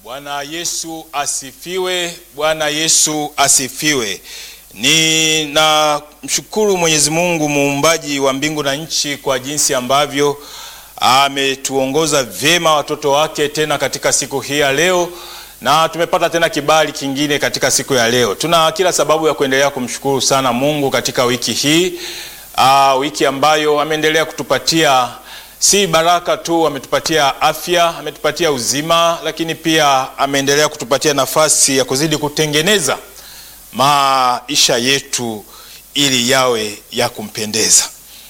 Bwana Yesu asifiwe. Bwana Yesu asifiwe. Ninamshukuru Mwenyezi Mungu muumbaji wa mbingu na nchi kwa jinsi ambavyo ametuongoza vyema watoto wake tena katika siku hii ya leo, na tumepata tena kibali kingine katika siku ya leo. Tuna kila sababu ya kuendelea kumshukuru sana Mungu katika wiki hii, aa, wiki ambayo ameendelea kutupatia si baraka tu, ametupatia afya, ametupatia uzima, lakini pia ameendelea kutupatia nafasi ya kuzidi kutengeneza maisha yetu ili yawe ya kumpendeza.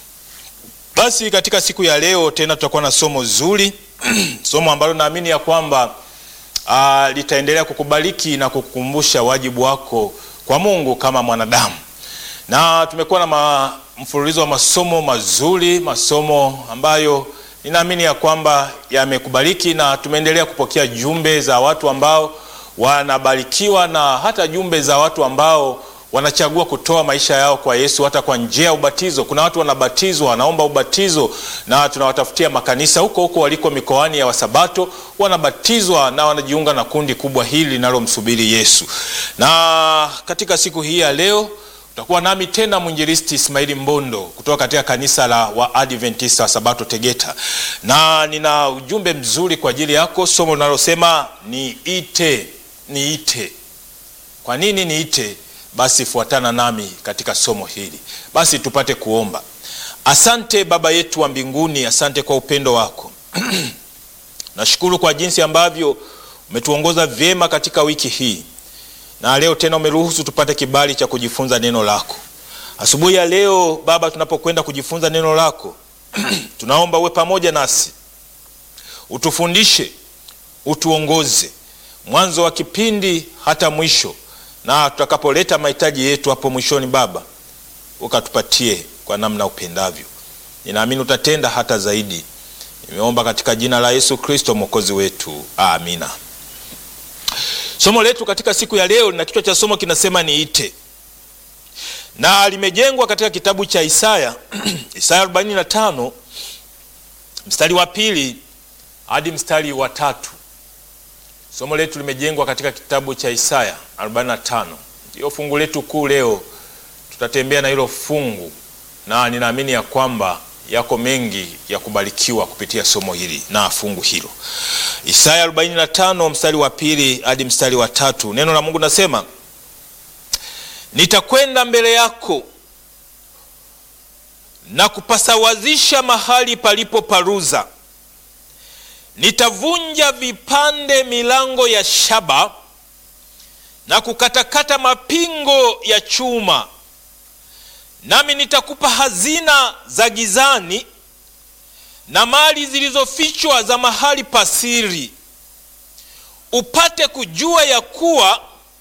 Basi katika siku ya leo tena tutakuwa na somo zuri somo ambalo naamini ya kwamba uh, litaendelea kukubariki na kukukumbusha wajibu wako kwa Mungu kama mwanadamu, na tumekuwa na ma, mfululizo wa masomo mazuri, masomo ambayo ninaamini ya kwamba yamekubariki, na tumeendelea kupokea jumbe za watu ambao wanabarikiwa na hata jumbe za watu ambao wanachagua kutoa maisha yao kwa Yesu hata kwa njia ya ubatizo. Kuna watu wanabatizwa, wanaomba ubatizo, na tunawatafutia makanisa huko huko waliko mikoani ya Wasabato, wanabatizwa na wanajiunga na kundi kubwa hili linalomsubiri Yesu. Na katika siku hii ya leo utakuwa nami tena mwinjilisti Ismaili Mbondo kutoka katika kanisa la Waadventista wa Sabato Tegeta, na nina ujumbe mzuri kwa ajili yako, somo linalosema niite, niite. Kwa nini niite? Basi fuatana nami katika somo hili. Basi tupate kuomba. Asante Baba yetu wa mbinguni, asante kwa upendo wako nashukuru kwa jinsi ambavyo umetuongoza vyema katika wiki hii, na leo tena umeruhusu tupate kibali cha kujifunza neno lako asubuhi ya leo. Baba, tunapokwenda kujifunza neno lako tunaomba uwe pamoja nasi, utufundishe, utuongoze mwanzo wa kipindi hata mwisho na tutakapoleta mahitaji yetu hapo mwishoni, Baba, ukatupatie kwa namna upendavyo. Ninaamini utatenda hata zaidi. Nimeomba katika jina la Yesu Kristo mwokozi wetu, amina. Somo letu katika siku ya leo lina kichwa cha somo kinasema niite, na limejengwa katika kitabu cha Isaya Isaya 45 mstari wa pili hadi mstari wa tatu. Somo letu limejengwa katika kitabu cha Isaya 45. Ndiyo fungu letu kuu leo, tutatembea na hilo fungu, na ninaamini ya kwamba yako mengi ya kubarikiwa kupitia somo hili na fungu hilo. Isaya 45 mstari wa pili hadi mstari wa tatu. Neno la Mungu nasema, nitakwenda mbele yako na kupasawazisha mahali palipo paruza nitavunja vipande milango ya shaba na kukatakata mapingo ya chuma, nami nitakupa hazina za gizani na mali zilizofichwa za mahali pasiri, upate kujua ya kuwa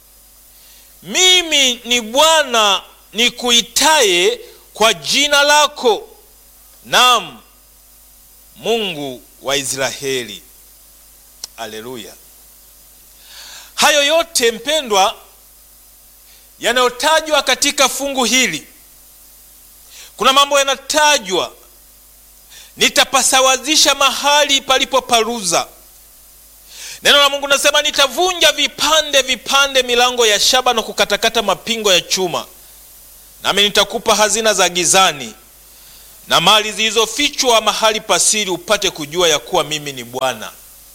mimi ni Bwana nikuitaye kwa jina lako, naam Mungu wa Israeli. Aleluya! Hayo yote mpendwa, yanayotajwa katika fungu hili, kuna mambo yanatajwa, nitapasawazisha mahali palipo paruza. Neno la Mungu nasema nitavunja vipande vipande milango ya shaba na kukatakata mapingo ya chuma, nami nitakupa hazina za gizani na mali zilizofichwa mahali pasiri, upate kujua ya kuwa mimi ni Bwana.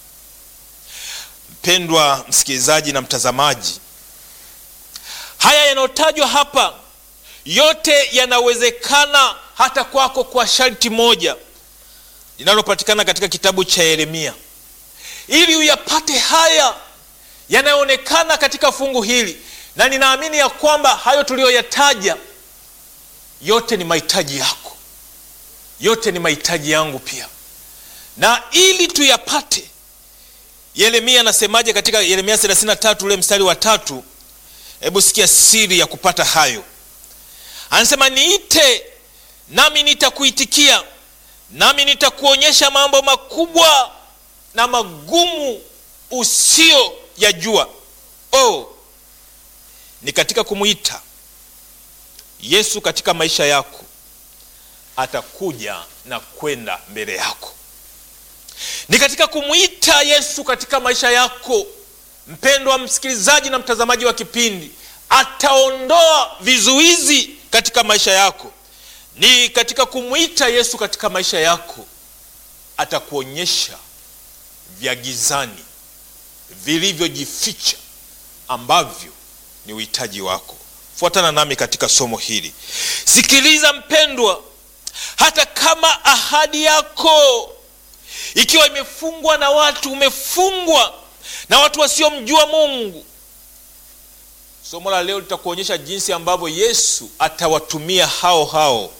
Mpendwa msikilizaji na mtazamaji, haya yanayotajwa hapa yote yanawezekana hata kwako kwa sharti moja linalopatikana katika kitabu cha Yeremia. Ili uyapate haya yanayoonekana katika fungu hili, na ninaamini ya kwamba hayo tuliyoyataja yote ni mahitaji yako yote ni mahitaji yangu pia, na ili tuyapate, Yeremia anasemaje katika Yeremia 33 ule mstari wa tatu? Hebu sikia siri ya kupata hayo. Anasema, niite nami nitakuitikia, nami nitakuonyesha mambo makubwa na magumu usio yajua. Oh, ni katika kumwita Yesu katika maisha yako atakuja na kwenda mbele yako. Ni katika kumwita Yesu katika maisha yako mpendwa msikilizaji na mtazamaji wa kipindi, ataondoa vizuizi katika maisha yako, ni katika kumwita Yesu katika maisha yako, atakuonyesha vya gizani vilivyojificha ambavyo ni uhitaji wako. Fuatana nami katika somo hili. Sikiliza mpendwa, hata kama ahadi yako ikiwa imefungwa na watu, umefungwa na watu wasiomjua Mungu, somo la leo litakuonyesha jinsi ambavyo Yesu atawatumia hao hao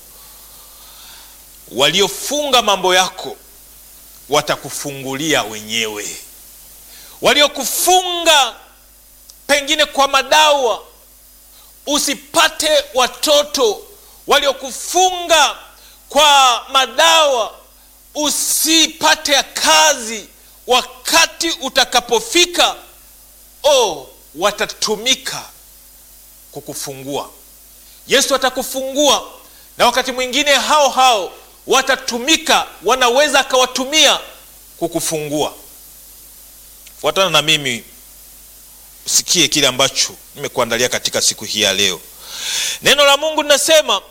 waliofunga mambo yako, watakufungulia wenyewe. Waliokufunga pengine kwa madawa usipate watoto, waliokufunga kwa madawa usipate kazi, wakati utakapofika, oh, watatumika kukufungua. Yesu atakufungua, na wakati mwingine hao hao watatumika, wanaweza akawatumia kukufungua. Fuatana na mimi usikie kile ambacho nimekuandalia katika siku hii ya leo. Neno la Mungu linasema,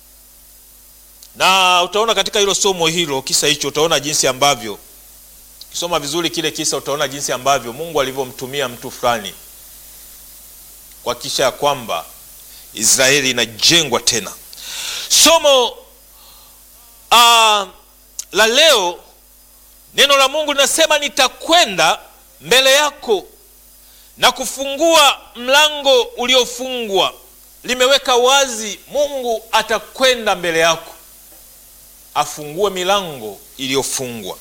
na utaona katika hilo somo hilo, kisa hicho, utaona jinsi ambavyo, ukisoma vizuri kile kisa, utaona jinsi ambavyo Mungu alivyomtumia mtu fulani kuhakikisha ya kwamba Israeli inajengwa tena. Somo uh, la leo, neno la Mungu linasema, nitakwenda mbele yako na kufungua mlango uliofungwa. Limeweka wazi, Mungu atakwenda mbele yako afungue milango iliyofungwa.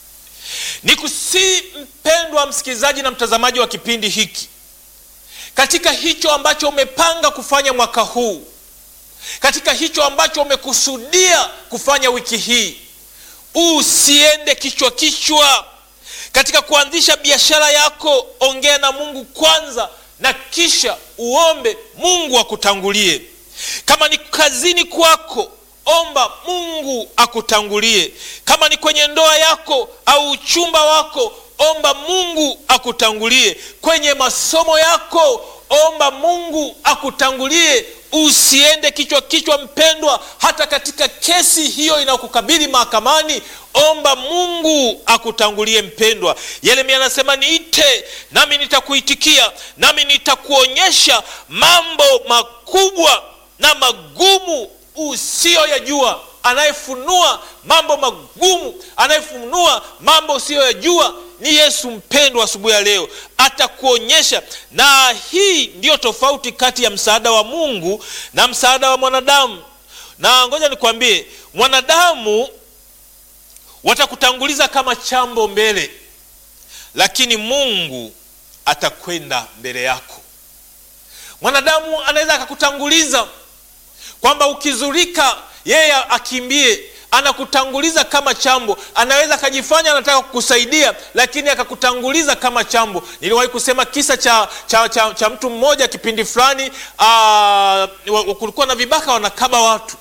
Nikusii mpendwa msikilizaji na mtazamaji wa kipindi hiki, katika hicho ambacho umepanga kufanya mwaka huu, katika hicho ambacho umekusudia kufanya wiki hii, usiende kichwa kichwa katika kuanzisha biashara yako, ongea na Mungu kwanza, na kisha uombe Mungu akutangulie. Kama ni kazini kwako, omba Mungu akutangulie. Kama ni kwenye ndoa yako au uchumba wako, omba Mungu akutangulie. Kwenye masomo yako, omba Mungu akutangulie. Usiende kichwa kichwa, mpendwa. Hata katika kesi hiyo inayokukabili mahakamani, omba Mungu akutangulie, mpendwa. Yeremia anasema niite, nami nitakuitikia, nami nitakuonyesha mambo makubwa na magumu usiyoyajua. Anayefunua mambo magumu, anayefunua mambo usiyoyajua ni Yesu mpendwa. Asubuhi ya leo atakuonyesha, na hii ndiyo tofauti kati ya msaada wa Mungu na msaada wa mwanadamu. Na ngoja nikwambie, mwanadamu watakutanguliza kama chambo mbele, lakini Mungu atakwenda mbele yako. Mwanadamu anaweza akakutanguliza kwamba ukizurika yeye akimbie, anakutanguliza kama chambo. Anaweza akajifanya anataka kukusaidia, lakini akakutanguliza kama chambo. Niliwahi kusema kisa cha, cha, cha, cha mtu mmoja kipindi fulani, kulikuwa na vibaka wanakaba watu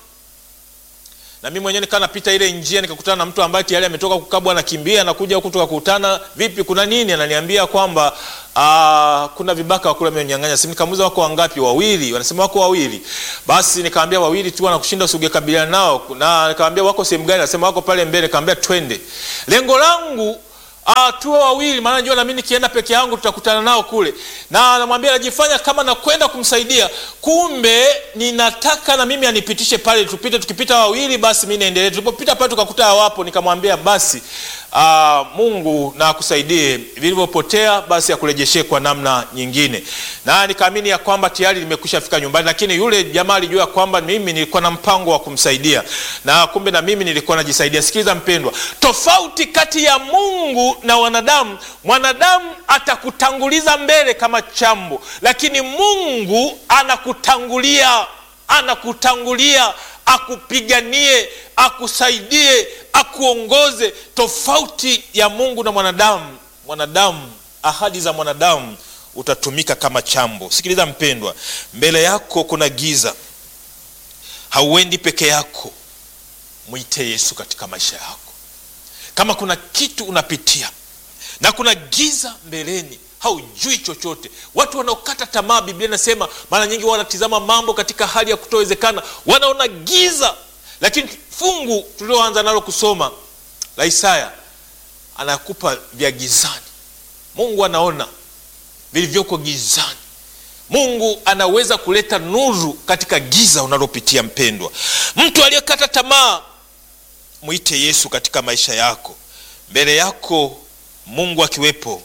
na mimi mwenyewe nikaa napita ile njia nikakutana na mtu ambaye tayari ametoka kukabwa, anakimbia, anakuja huku, tukakutana, vipi, kuna nini? Ananiambia kwamba aa, kuna vibaka wakule wamenyang'anya simu. Nikamuuliza wako wangapi? Wawili. Wanasema wako wawili. Basi nikamwambia wawili tu wanakushinda, usingekabiliana nao. Na nikamwambia wako sehemu gani? Anasema wako pale mbele. Nikamwambia twende. Lengo langu Ah, tuwe wawili, maana najua na mimi nikienda peke yangu tutakutana nao kule, na namwambia najifanya kama nakwenda kumsaidia, kumbe ninataka na mimi anipitishe pale, tupite. Tukipita wawili, basi mimi naendelea. Tulipopita pale tukakuta hawapo, nikamwambia basi, ah, Mungu na akusaidie, vilivyopotea basi akurejeshe kwa namna nyingine, na nikaamini ya kwamba tayari nimekwisha fika nyumbani, lakini yule jamaa alijua kwamba mimi nilikuwa na mpango wa kumsaidia, na kumbe na mimi nilikuwa najisaidia. Sikiliza mpendwa, tofauti kati ya Mungu na wanadamu. Mwanadamu atakutanguliza mbele kama chambo, lakini Mungu anakutangulia, anakutangulia akupiganie, akusaidie, akuongoze. Tofauti ya Mungu na mwanadamu, mwanadamu, ahadi za mwanadamu utatumika kama chambo. Sikiliza mpendwa, mbele yako kuna giza, hauendi peke yako. Mwite Yesu katika maisha yako. Kama kuna kitu unapitia na kuna giza mbeleni, haujui chochote. Watu wanaokata tamaa, Biblia inasema mara nyingi wanatizama mambo katika hali ya kutowezekana, wanaona giza. Lakini fungu tulioanza nalo kusoma la Isaya anakupa vya gizani. Mungu anaona vilivyoko gizani. Mungu anaweza kuleta nuru katika giza unalopitia. Mpendwa, mtu aliyekata tamaa, mwite Yesu katika maisha yako. Mbele yako Mungu akiwepo,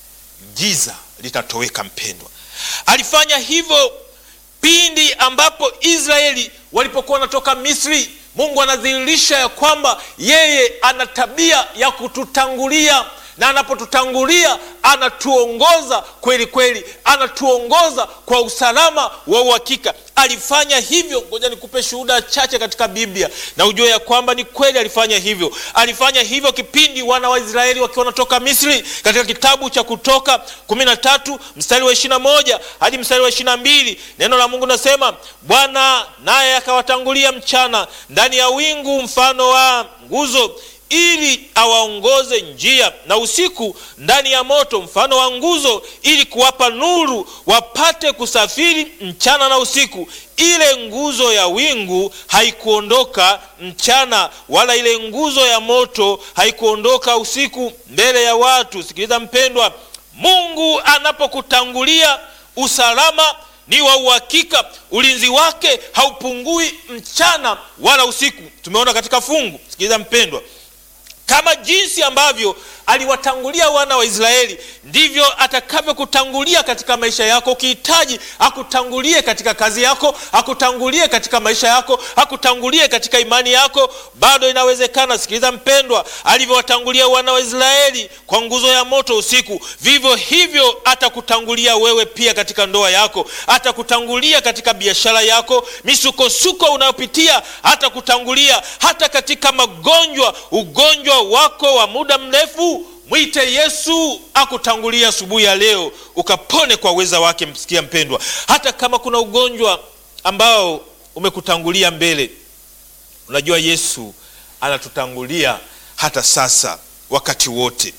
giza litatoweka. Mpendwa, alifanya hivyo pindi ambapo Israeli walipokuwa wanatoka Misri. Mungu anadhihirisha ya kwamba yeye ana tabia ya kututangulia na anapotutangulia anatuongoza kweli kweli, anatuongoza kwa usalama wa uhakika. Alifanya hivyo. Ngoja nikupe shuhuda chache katika Biblia na ujue ya kwamba ni kweli alifanya hivyo. Alifanya hivyo kipindi wana wa Israeli wakiwa wanatoka Misri. Katika kitabu cha Kutoka kumi na tatu mstari wa ishirini na moja hadi mstari wa ishirini na mbili neno la Mungu nasema, Bwana naye akawatangulia mchana ndani ya wingu mfano wa nguzo ili awaongoze njia, na usiku ndani ya moto mfano wa nguzo, ili kuwapa nuru, wapate kusafiri mchana na usiku. Ile nguzo ya wingu haikuondoka mchana, wala ile nguzo ya moto haikuondoka usiku mbele ya watu. Sikiliza mpendwa, Mungu anapokutangulia usalama ni wa uhakika. Ulinzi wake haupungui mchana wala usiku. Tumeona katika fungu. Sikiliza mpendwa, kama jinsi ambavyo aliwatangulia wana wa Israeli ndivyo atakavyokutangulia katika maisha yako. Ukihitaji akutangulie katika kazi yako, akutangulie katika maisha yako, akutangulie katika imani yako, bado inawezekana. Sikiliza mpendwa, alivyowatangulia wana wa Israeli kwa nguzo ya moto usiku, vivyo hivyo atakutangulia wewe pia katika ndoa yako, atakutangulia katika biashara yako, misukosuko unayopitia atakutangulia, hata katika magonjwa, ugonjwa wako wa muda mrefu Mwite Yesu akutangulia asubuhi ya leo ukapone kwa uweza wake. Msikia mpendwa, hata kama kuna ugonjwa ambao umekutangulia mbele, unajua Yesu anatutangulia hata sasa, wakati wote.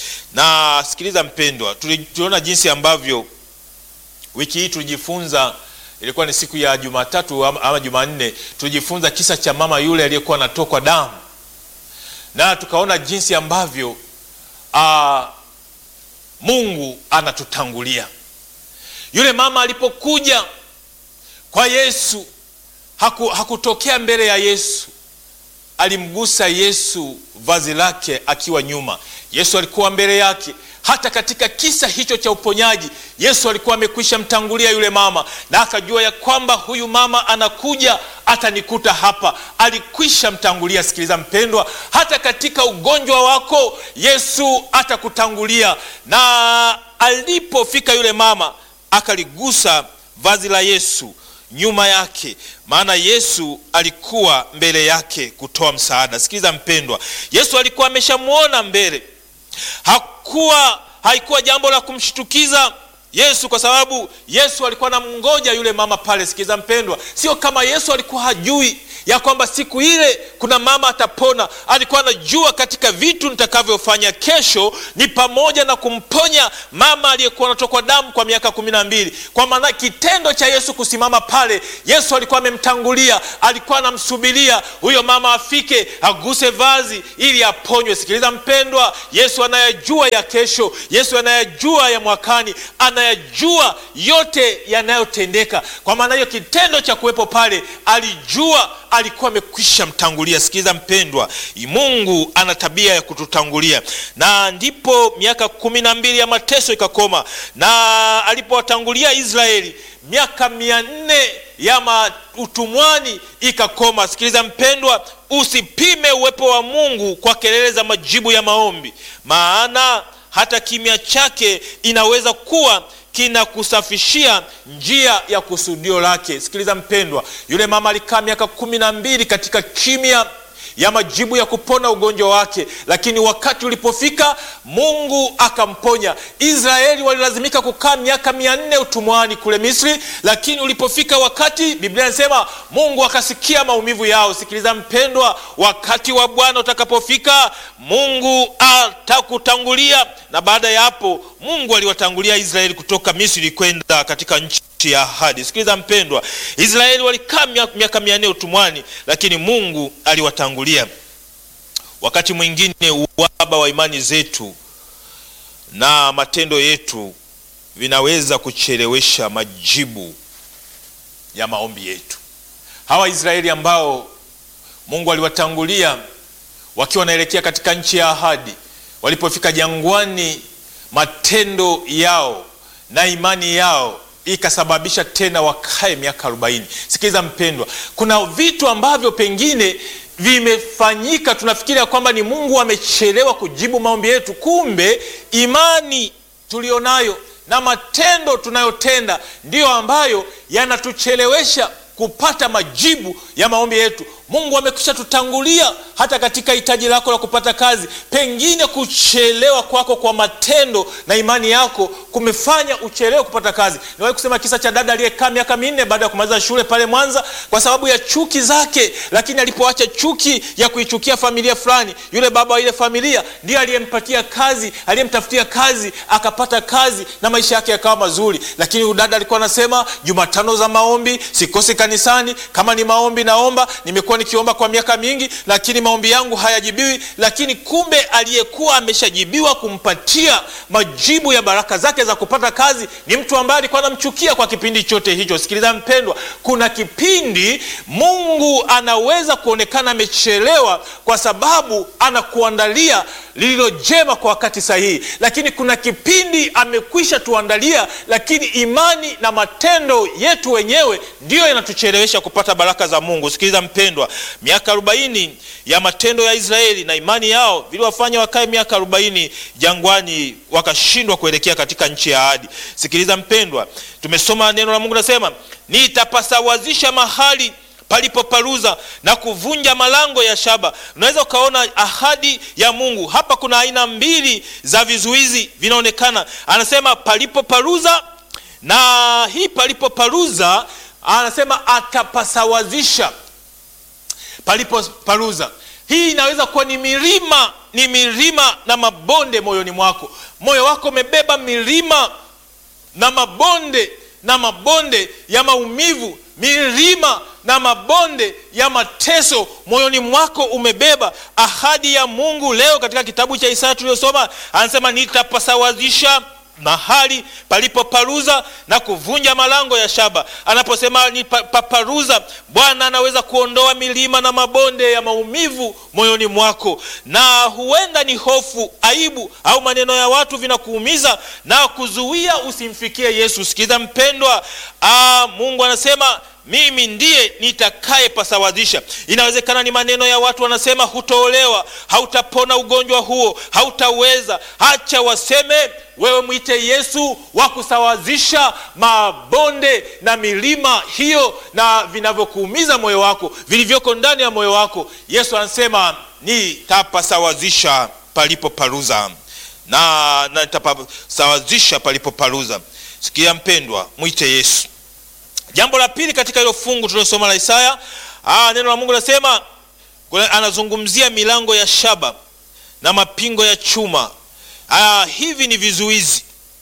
Na sikiliza mpendwa, tuliona jinsi ambavyo wiki hii tulijifunza, ilikuwa ni siku ya Jumatatu ama Jumanne, tulijifunza kisa cha mama yule aliyekuwa anatokwa damu, na tukaona jinsi ambavyo Aa, Mungu anatutangulia. Yule mama alipokuja kwa Yesu haku, hakutokea mbele ya Yesu, alimgusa Yesu vazi lake akiwa nyuma. Yesu alikuwa mbele yake. Hata katika kisa hicho cha uponyaji Yesu alikuwa amekwisha mtangulia yule mama, na akajua ya kwamba huyu mama anakuja atanikuta hapa. Alikwisha mtangulia. Sikiliza mpendwa, hata katika ugonjwa wako Yesu atakutangulia. Na alipofika yule mama akaligusa vazi la Yesu nyuma yake, maana Yesu alikuwa mbele yake kutoa msaada. Sikiliza mpendwa, Yesu alikuwa ameshamwona mbele hakuwa haikuwa jambo la kumshtukiza Yesu kwa sababu Yesu alikuwa anamngoja yule mama pale. Sikiza mpendwa, sio kama Yesu alikuwa hajui ya kwamba siku ile kuna mama atapona. Alikuwa anajua katika vitu nitakavyofanya kesho ni pamoja na kumponya mama aliyekuwa anatokwa damu kwa miaka kumi na mbili. Kwa maana kitendo cha Yesu kusimama pale, Yesu alikuwa amemtangulia, alikuwa anamsubiria huyo mama afike aguse vazi ili aponywe. Sikiliza mpendwa, Yesu anayajua ya kesho, Yesu anayajua ya mwakani, anayajua yote yanayotendeka. Kwa maana hiyo kitendo cha kuwepo pale, alijua alikuwa amekwisha mtangulia. Sikiliza mpendwa, Mungu ana tabia ya kututangulia, na ndipo miaka kumi na mbili ya mateso ikakoma, na alipowatangulia Israeli miaka mia nne ya utumwani ikakoma. Sikiliza mpendwa, usipime uwepo wa Mungu kwa kelele za majibu ya maombi, maana hata kimya chake inaweza kuwa kinakusafishia njia ya kusudio lake. Sikiliza mpendwa, yule mama alikaa miaka kumi na mbili katika kimya. ya majibu ya kupona ugonjwa wake, lakini wakati ulipofika Mungu akamponya. Israeli walilazimika kukaa miaka mia nne utumwani kule Misri, lakini ulipofika wakati, Biblia inasema Mungu akasikia maumivu yao. Sikiliza mpendwa, wakati wa Bwana utakapofika, Mungu atakutangulia, na baada ya hapo Mungu aliwatangulia Israeli kutoka Misri kwenda katika nchi ya ahadi. Sikiliza mpendwa, Israeli walikaa miaka mia nne utumwani, lakini Mungu aliwatangulia. Wakati mwingine uhaba wa imani zetu na matendo yetu vinaweza kuchelewesha majibu ya maombi yetu. Hawa Israeli ambao Mungu aliwatangulia wakiwa wanaelekea katika nchi ya ahadi, walipofika jangwani, matendo yao na imani yao ikasababisha tena wakae miaka arobaini. Sikiliza mpendwa, kuna vitu ambavyo pengine vimefanyika, tunafikiria kwamba ni Mungu amechelewa kujibu maombi yetu, kumbe imani tulionayo na matendo tunayotenda ndiyo ambayo yanatuchelewesha kupata majibu ya maombi yetu. Mungu amekwisha tutangulia hata katika hitaji lako la kupata kazi. Pengine kuchelewa kwako kwa matendo na imani yako kumefanya uchelewe kupata kazi. Niwahi kusema kisa cha dada aliyekaa miaka minne baada ya kumaliza shule pale Mwanza kwa sababu ya chuki zake, lakini alipoacha chuki ya kuichukia familia fulani, yule baba wa ile familia ndiye aliyempatia kazi, aliyemtafutia kazi, akapata kazi na maisha yake yakawa mazuri. Lakini huyu dada alikuwa anasema, Jumatano za maombi sikosi kanisani, kama ni maombi naomba, nimekuwa nikiomba kwa miaka mingi, lakini maombi yangu hayajibiwi. Lakini kumbe aliyekuwa ameshajibiwa kumpatia majibu ya baraka zake za kupata kazi ni mtu ambaye alikuwa anamchukia kwa kipindi chote hicho. Sikiliza mpendwa, kuna kipindi Mungu anaweza kuonekana amechelewa kwa sababu anakuandalia lililo jema kwa wakati sahihi, lakini kuna kipindi amekwisha tuandalia, lakini imani na matendo yetu wenyewe ndiyo yanatuchelewesha kupata baraka za Mungu. Sikiliza mpendwa, miaka arobaini ya matendo ya Israeli na imani yao viliwafanya wakae miaka arobaini jangwani, wakashindwa kuelekea katika nchi ya ahadi. Sikiliza mpendwa, tumesoma neno la Mungu nasema, nitapasawazisha mahali palipoparuza na kuvunja malango ya shaba. Unaweza ukaona ahadi ya Mungu hapa. Kuna aina mbili za vizuizi vinaonekana, anasema palipoparuza, na hii palipoparuza anasema atapasawazisha palipoparuza. Hii inaweza kuwa ni milima, ni milima na mabonde moyoni mwako. Moyo wako umebeba milima na mabonde na mabonde ya maumivu, milima na mabonde ya mateso moyoni mwako umebeba. Ahadi ya Mungu leo katika kitabu cha Isaya tuliyosoma, anasema nitapasawazisha mahali palipoparuza na kuvunja malango ya shaba. Anaposema ni paparuza, Bwana anaweza kuondoa milima na mabonde ya maumivu moyoni mwako, na huenda ni hofu, aibu au maneno ya watu vinakuumiza na kuzuia usimfikie Yesu. Sikiza mpendwa, aa, Mungu anasema mimi ndiye nitakaye pasawazisha. Inawezekana ni maneno ya watu wanasema, hutaolewa, hautapona ugonjwa huo, hautaweza. Hacha waseme, wewe mwite Yesu wa kusawazisha mabonde na milima hiyo na vinavyokuumiza moyo wako, vilivyoko ndani ya moyo wako. Yesu anasema nitapasawazisha palipoparuza na nitapasawazisha palipoparuza. Sikia mpendwa, mwite Yesu. Jambo la pili katika hilo fungu tuliosoma la Isaya, ah, neno la Mungu linasema, anazungumzia milango ya shaba na mapingo ya chuma. Ah, hivi ni vizuizi.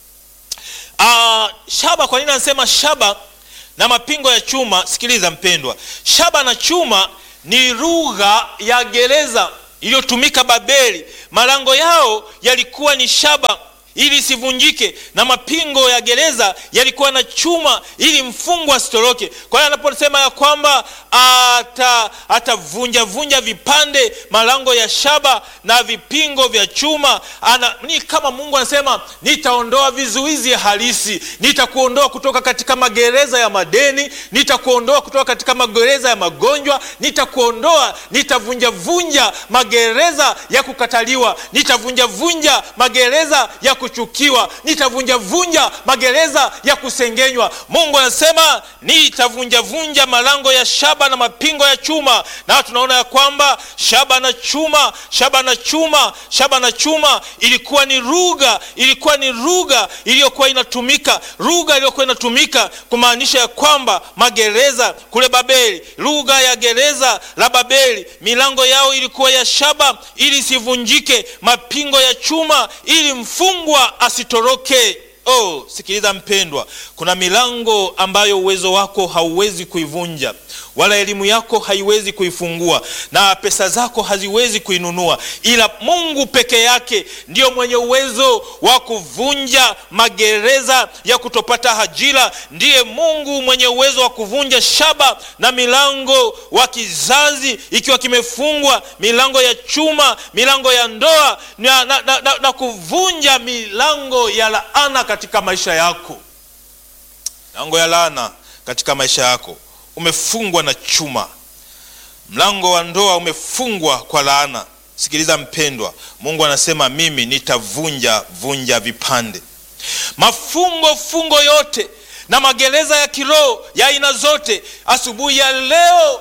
Ah, shaba. Kwa nini anasema shaba na mapingo ya chuma? Sikiliza mpendwa, shaba na chuma ni lugha ya gereza iliyotumika Babeli. Malango yao yalikuwa ni shaba ili isivunjike na mapingo ya gereza yalikuwa na chuma ili mfungwa asitoroke. Kwa hiyo anaposema ya kwamba atavunja vunja vipande malango ya shaba na vipingo vya chuma ana, ni kama Mungu anasema nitaondoa vizuizi halisi, nitakuondoa kutoka katika magereza ya madeni, nitakuondoa kutoka katika magereza ya magonjwa, nitakuondoa, nitavunja vunja magereza ya kukataliwa, nitavunja vunja magereza ya kuchukiwa, nitavunjavunja magereza ya kusengenywa. Mungu anasema nitavunjavunja malango ya shaba na mapingo ya chuma, na tunaona ya kwamba shaba na chuma, shaba na chuma, shaba na chuma ilikuwa ni lugha, ilikuwa ni lugha iliyokuwa inatumika, lugha iliyokuwa inatumika kumaanisha ya kwamba magereza kule Babeli, lugha ya gereza la Babeli, milango yao ilikuwa ya shaba ili isivunjike, mapingo ya chuma ili mfungwa asitoroke. Oh, sikiliza mpendwa, kuna milango ambayo uwezo wako hauwezi kuivunja wala elimu yako haiwezi kuifungua na pesa zako haziwezi kuinunua, ila Mungu peke yake ndiyo mwenye uwezo wa kuvunja magereza ya kutopata ajira. Ndiye Mungu mwenye uwezo wa kuvunja shaba na milango wa kizazi ikiwa kimefungwa, milango ya chuma, milango ya ndoa na, na, na, na, na kuvunja milango ya laana katika maisha yako, milango ya laana katika maisha yako umefungwa na chuma. Mlango wa ndoa umefungwa kwa laana. Sikiliza mpendwa, Mungu anasema mimi nitavunja vunja vipande mafumbo fungo yote na magereza ya kiroho ya aina zote. Asubuhi ya leo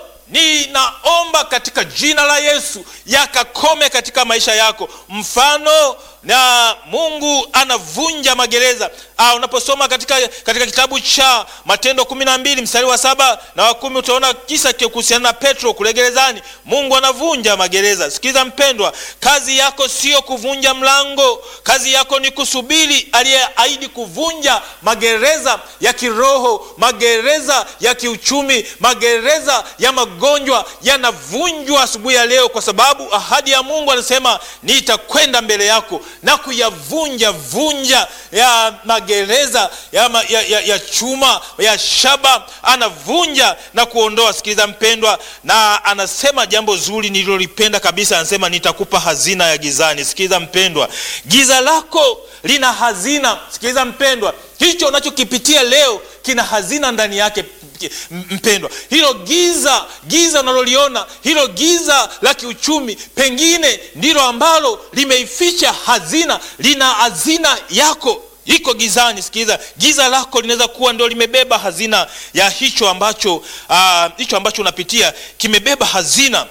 ninaomba katika jina la Yesu yakakome katika maisha yako. Mfano na Mungu anavunja magereza. Ah, unaposoma katika, katika kitabu cha Matendo kumi na mbili mstari wa saba na wa kumi utaona kisa kuhusiana na Petro kule gerezani. Mungu anavunja magereza. Sikiliza mpendwa, kazi yako sio kuvunja mlango, kazi yako ni kusubiri aliyeahidi kuvunja magereza ya kiroho, magereza ya kiuchumi, magereza ya magonjwa yanavunjwa asubuhi ya leo, kwa sababu ahadi ya Mungu anasema nitakwenda mbele yako na kuyavunja vunja ya magereza ya, ma, ya, ya, ya chuma ya shaba, anavunja na kuondoa. Sikiliza mpendwa, na anasema jambo zuri nililolipenda kabisa, anasema nitakupa hazina ya gizani. Sikiliza mpendwa, giza lako lina hazina. Sikiliza mpendwa, hicho unachokipitia leo kina hazina ndani yake mpendwa, hilo giza giza unaloliona hilo giza la kiuchumi, pengine ndilo ambalo limeificha hazina, lina hazina yako iko gizani. Sikiliza, giza lako linaweza kuwa ndio limebeba hazina ya hicho ambacho uh, hicho ambacho unapitia kimebeba hazina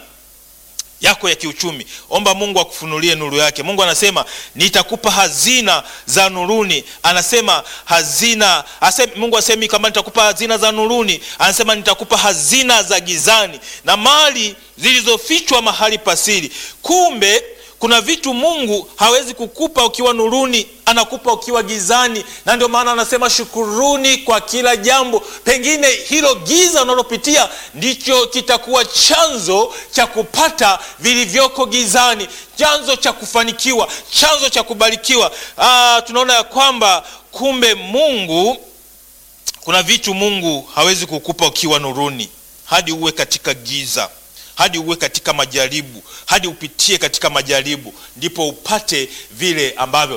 yako ya kiuchumi. Omba Mungu akufunulie nuru yake. Mungu anasema nitakupa hazina za nuruni. Anasema hazina asema, Mungu asemi kama nitakupa hazina za nuruni, anasema nitakupa hazina za gizani na mali zilizofichwa mahali pasiri. Kumbe kuna vitu Mungu hawezi kukupa ukiwa nuruni, anakupa ukiwa gizani, na ndio maana anasema shukuruni kwa kila jambo. Pengine hilo giza unalopitia ndicho kitakuwa chanzo cha kupata vilivyoko gizani, chanzo cha kufanikiwa, chanzo cha kubarikiwa. Aa, tunaona ya kwamba kumbe Mungu, kuna vitu Mungu hawezi kukupa ukiwa nuruni, hadi uwe katika giza hadi uwe katika majaribu, hadi upitie katika majaribu, ndipo upate vile ambavyo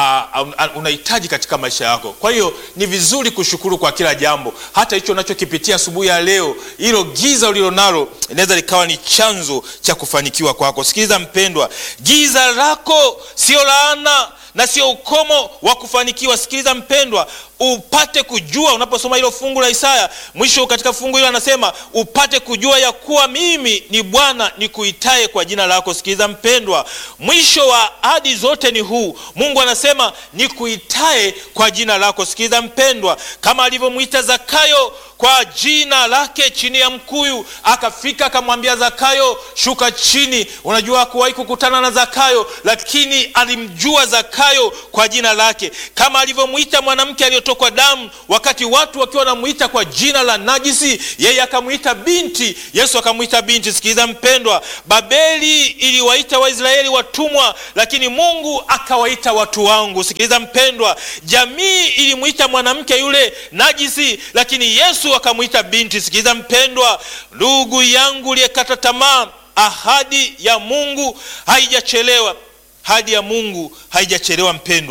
unahitaji katika maisha yako. Kwa hiyo ni vizuri kushukuru kwa kila jambo, hata hicho unachokipitia asubuhi ya leo. Hilo giza ulilonalo inaweza likawa ni chanzo cha kufanikiwa kwako. Sikiliza mpendwa, giza lako sio laana na sio ukomo wa kufanikiwa. Sikiliza mpendwa, upate kujua unaposoma hilo fungu la Isaya, mwisho katika fungu hilo anasema upate kujua ya kuwa mimi ni Bwana nikuitaye kwa jina lako. Sikiliza mpendwa, mwisho wa ahadi zote ni huu. Mungu anasema nikuitaye kwa jina lako. Sikiliza mpendwa, kama alivyomwita Zakayo kwa jina lake chini ya mkuyu, akafika akamwambia Zakayo, shuka chini. Unajua hakuwahi kukutana na Zakayo, lakini alimjua Zakayo kwa jina lake, kama alivyomwita mwanamke aliyotokwa damu, wakati watu wakiwa wanamwita kwa jina la najisi, yeye akamwita binti. Yesu akamwita binti. Sikiliza mpendwa, Babeli iliwaita Waisraeli watumwa, lakini Mungu akawaita watu wangu. Sikiliza mpendwa, jamii ilimwita mwanamke yule najisi, lakini Yesu akamwita binti. Sikiliza mpendwa, ndugu yangu uliyekata tamaa, ahadi ya Mungu haijachelewa. Ahadi ya Mungu haijachelewa mpendwa.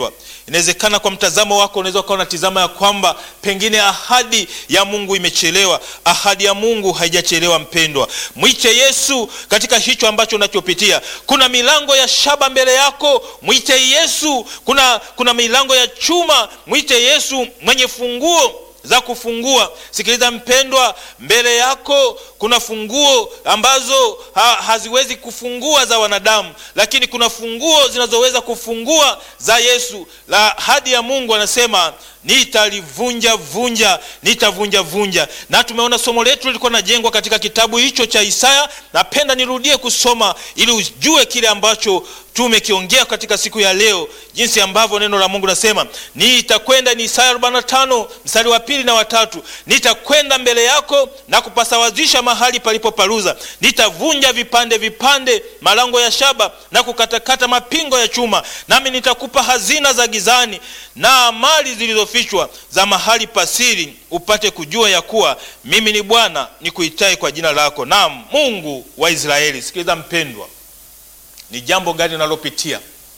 inawezekana kwa mtazamo wako unaweza ukawa unatizama ya kwamba pengine ahadi ya mungu imechelewa ahadi ya mungu haijachelewa mpendwa mwite yesu katika hicho ambacho unachopitia kuna milango ya shaba mbele yako mwite yesu kuna, kuna milango ya chuma mwite yesu mwenye funguo za kufungua sikiliza mpendwa mbele yako kuna funguo ambazo ha, haziwezi kufungua za wanadamu lakini kuna funguo zinazoweza kufungua za yesu la hadi ya mungu anasema nitalivunja vunja nitavunja vunja na tumeona somo letu lilikuwa najengwa katika kitabu hicho cha isaya napenda nirudie kusoma ili ujue kile ambacho tumekiongea katika siku ya leo jinsi ambavyo neno la mungu nasema nitakwenda ni isaya 45 mstari wa pili na watatu nitakwenda mbele yako na kupasawazisha mahali palipoparuza nitavunja vipande vipande malango ya shaba na kukatakata mapingo ya chuma nami nitakupa hazina za gizani na mali zilizofichwa za mahali pasiri upate kujua ya kuwa mimi ni bwana nikuitaye kwa jina lako naam mungu wa israeli sikiliza mpendwa ni jambo gani unalopitia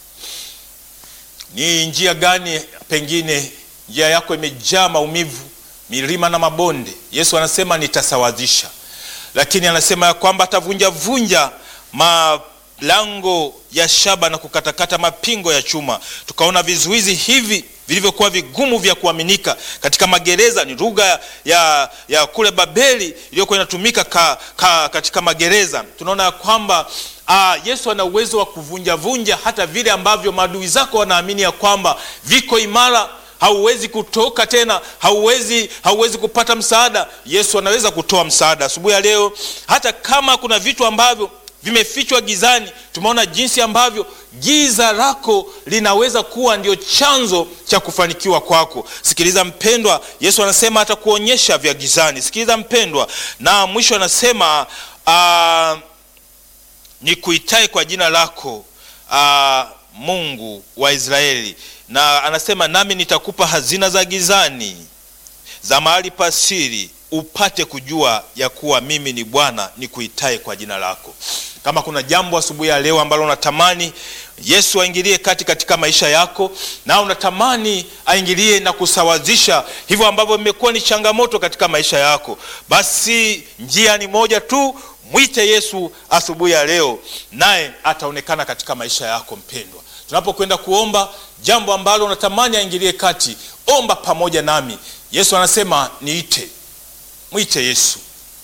ni njia gani pengine njia yako imejaa maumivu milima na mabonde yesu anasema nitasawazisha lakini anasema ya kwamba atavunja vunja malango ya shaba na kukatakata mapingo ya chuma tukaona vizuizi hivi vilivyokuwa vigumu vya kuaminika katika magereza ni lugha ya, ya kule babeli iliyokuwa inatumika ka, ka, katika magereza tunaona ya kwamba Aa, yesu ana uwezo wa kuvunjavunja hata vile ambavyo maadui zako wanaamini ya kwamba viko imara hauwezi kutoka tena hauwezi hauwezi kupata msaada yesu anaweza kutoa msaada asubuhi ya leo hata kama kuna vitu ambavyo vimefichwa gizani tumeona jinsi ambavyo giza lako linaweza kuwa ndio chanzo cha kufanikiwa kwako sikiliza mpendwa yesu anasema atakuonyesha vya gizani sikiliza mpendwa na mwisho anasema uh, nikuitae kwa jina lako uh, mungu wa israeli na anasema nami nitakupa hazina za gizani za mahali pasiri upate kujua ya kuwa mimi ni bwana nikuitae kwa jina lako kama kuna jambo asubuhi ya leo ambalo unatamani yesu aingilie kati katika maisha yako na unatamani aingilie na kusawazisha hivyo ambavyo vimekuwa ni changamoto katika maisha yako basi njia ni moja tu mwite yesu asubuhi ya leo naye ataonekana katika maisha yako mpendwa tunapokwenda kuomba jambo ambalo unatamani aingilie kati omba pamoja nami yesu anasema niite mwite yesu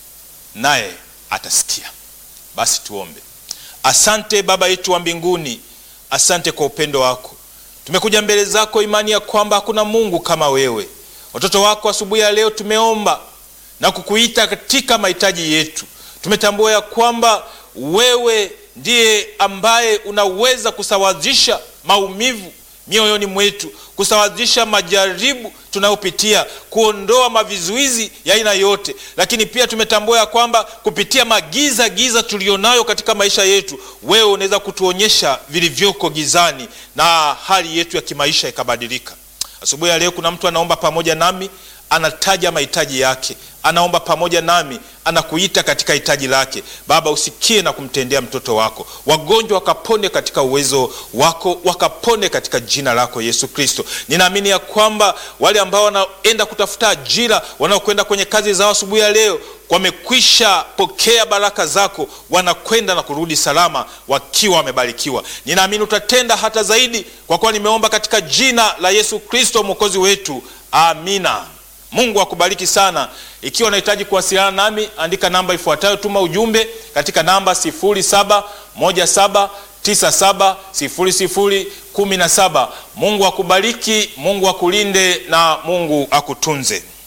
naye atasikia basi tuombe asante baba yetu wa mbinguni asante kwa upendo wako tumekuja mbele zako imani ya kwamba hakuna mungu kama wewe watoto wako asubuhi ya leo tumeomba na kukuita katika mahitaji yetu tumetambua ya kwamba wewe ndiye ambaye unaweza kusawazisha maumivu mioyoni mwetu kusawazisha majaribu tunayopitia kuondoa mavizuizi ya aina yote lakini pia tumetambua ya kwamba kupitia magiza giza tulionayo katika maisha yetu wewe unaweza kutuonyesha vilivyoko gizani na hali yetu ya kimaisha ikabadilika asubuhi ya leo kuna mtu anaomba pamoja nami anataja mahitaji yake anaomba pamoja nami anakuita katika hitaji lake baba usikie na kumtendea mtoto wako wagonjwa wakapone katika uwezo wako wakapone katika jina lako yesu kristo ninaamini ya kwamba wale ambao wanaenda kutafuta ajira wanaokwenda kwenye kazi zao asubuhi ya leo wamekwisha pokea baraka zako wanakwenda na kurudi salama wakiwa wamebarikiwa ninaamini utatenda hata zaidi kwa kuwa nimeomba katika jina la yesu kristo mwokozi wetu amina mungu akubariki sana ikiwa unahitaji kuwasiliana nami andika namba ifuatayo tuma ujumbe katika namba 717970017 mungu akubariki mungu akulinde na mungu akutunze